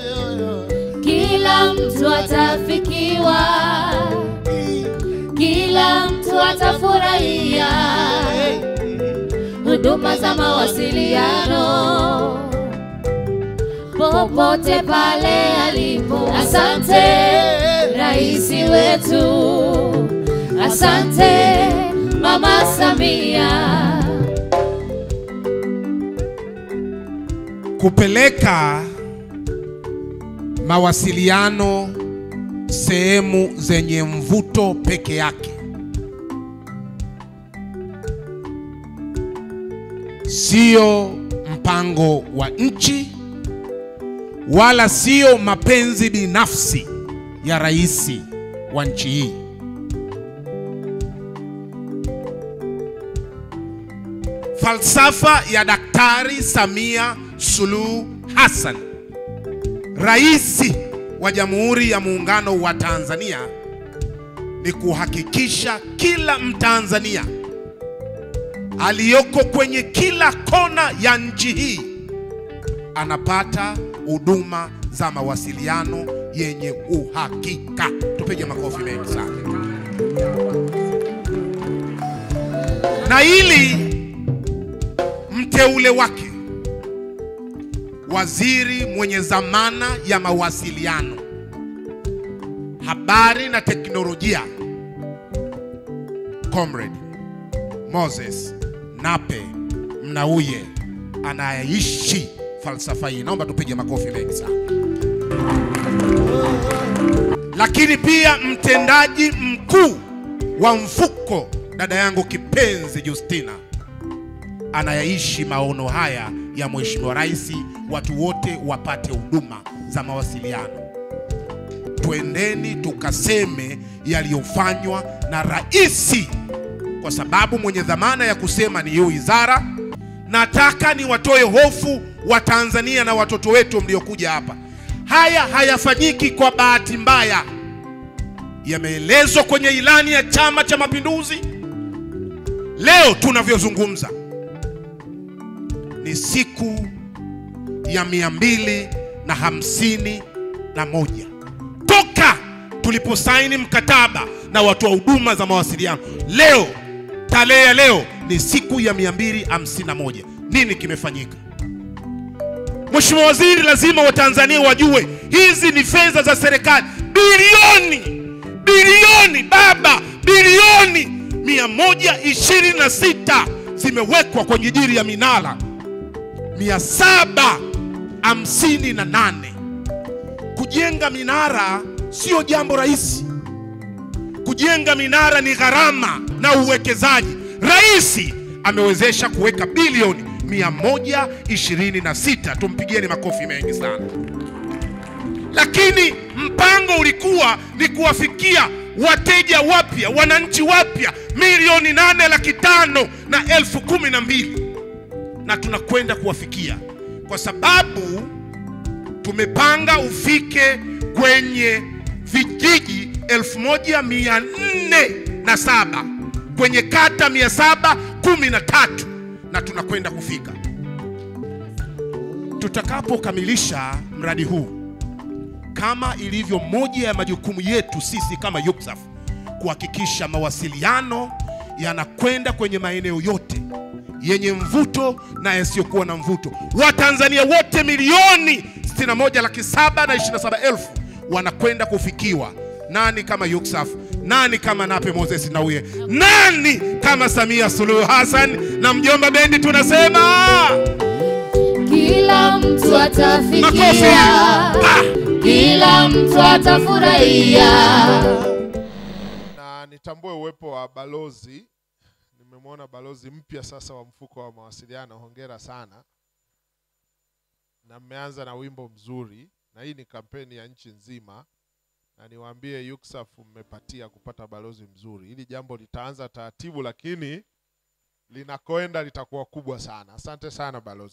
kila mtu atafikiwa, kila mtu atafurahia huduma za mawasiliano popote pale alipo. Asante rais wetu, asante Mama Samia. kupeleka mawasiliano sehemu zenye mvuto peke yake sio mpango wa nchi wala sio mapenzi binafsi ya rais wa nchi hii. Falsafa ya Daktari Samia Suluhu Hassan, rais wa Jamhuri ya Muungano wa Tanzania, ni kuhakikisha kila Mtanzania aliyoko kwenye kila kona ya nchi hii anapata huduma za mawasiliano yenye uhakika. Tupige makofi mengi sana. Na ili mteule wake waziri mwenye dhamana ya mawasiliano, habari na teknolojia, Comrade Moses Nape Mnauye anayeishi falsafa hii. Naomba tupige makofi mengi sana. Lakini pia mtendaji mkuu wa mfuko, dada yangu kipenzi Justina, anayeishi maono haya ya Mheshimiwa Rais, watu wote wapate huduma za mawasiliano. Twendeni tukaseme yaliyofanywa na rais, kwa sababu mwenye dhamana ya kusema ni hiyo wizara. Nataka niwatoe hofu wa Tanzania na watoto wetu mliokuja hapa. Haya hayafanyiki kwa bahati mbaya, yameelezwa kwenye ilani ya Chama cha Mapinduzi. Leo tunavyozungumza ni siku ya mia mbili na hamsini na moja toka tuliposaini mkataba na watoa huduma za mawasiliano. Leo tarehe ya leo ni siku ya 251. Nini kimefanyika? Mheshimiwa Waziri, lazima Watanzania wajue hizi ni fedha za serikali, bilioni bilioni, baba, bilioni 126 zimewekwa kwenye ajili ya minara 758. Kujenga minara sio jambo rahisi. Kujenga minara ni gharama na uwekezaji. Rais amewezesha kuweka bilioni 126. Tumpigieni makofi mengi sana. Lakini mpango ulikuwa ni kuwafikia wateja wapya, wananchi wapya milioni nane laki tano na elfu kumi na mbili na tunakwenda kuwafikia kwa sababu tumepanga ufike kwenye vijiji 1407 kwenye kata 713 na tunakwenda kufika. Tutakapokamilisha mradi huu, kama ilivyo moja ya majukumu yetu sisi kama YUCSAF, kuhakikisha mawasiliano yanakwenda kwenye maeneo yote yenye mvuto na yasiyokuwa na mvuto. Watanzania wote milioni 61 laki saba na 27 elfu wanakwenda kufikiwa. Nani kama YUCSAF? Nani kama Nape Moses Nnauye? Nani kama Samia Suluhu Hassan na mjomba Bendi? Tunasema Kila mtu makofi. atafikia, Ah! kila mtu atafurahia. na nitambue uwepo wa balozi. Nimemwona balozi mpya sasa wa mfuko wa mawasiliano, hongera sana, na mmeanza na wimbo mzuri, na hii ni kampeni ya nchi nzima, na niwaambie YUCSAF mmepatia kupata balozi mzuri. Hili jambo litaanza taratibu, lakini linakoenda litakuwa kubwa sana. Asante sana balozi.